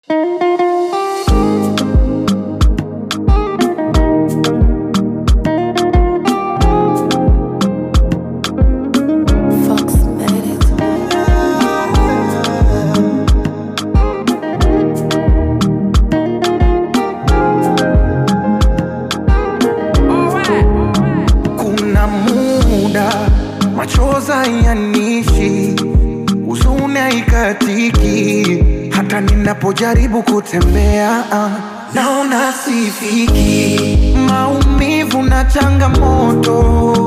Fox made it. Kuna muda machoza yanishi, huzuni haikatiki, hata ninapojaribu kutembea ah, naona sifiki. Maumivu na changamoto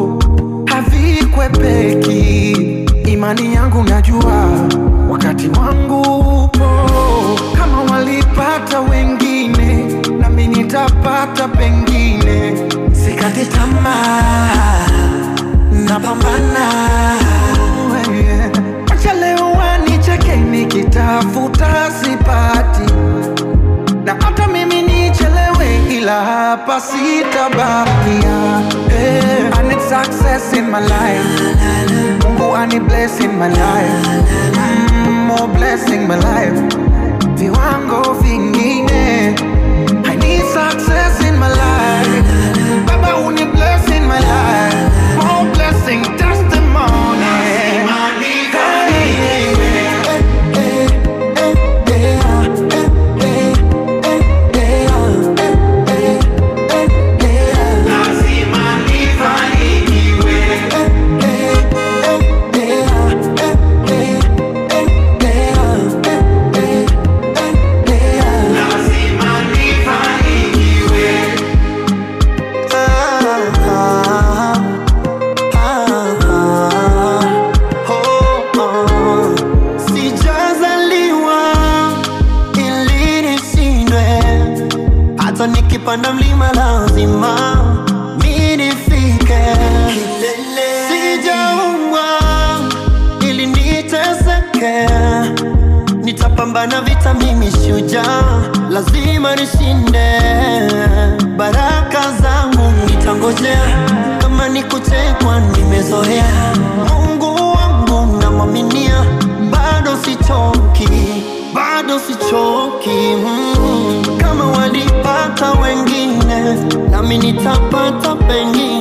havikwepeki, imani yangu najua wakati wangu upo. Kama walipata wengine, nami nitapata pengine. Sikati tamaa, napambana. Acha leo wanicheke nikitafuta sipati, na hata mimi nichelewe, ila hapa sitabakia. Hey, I need success in my life, Mungu ani bless in my life, mm, more blessing my life, viwango vingine. I need success in my life, Baba uni bless in my life, more blessing testimony. Sijazaliwa ili nishindwe, hata nikipanda mlima lazima mi nifike. Sijaumbwa ili niteseke, nitapambana vita, mimi shujaa, lazima nishinde. Baraka zangu nitangojea, kama ni kutekwa nimezoea. Mungu wangu namwaminia, bado sichoki, bado sichoki. Mm, kama walipata wengine, nami nitapata pengine.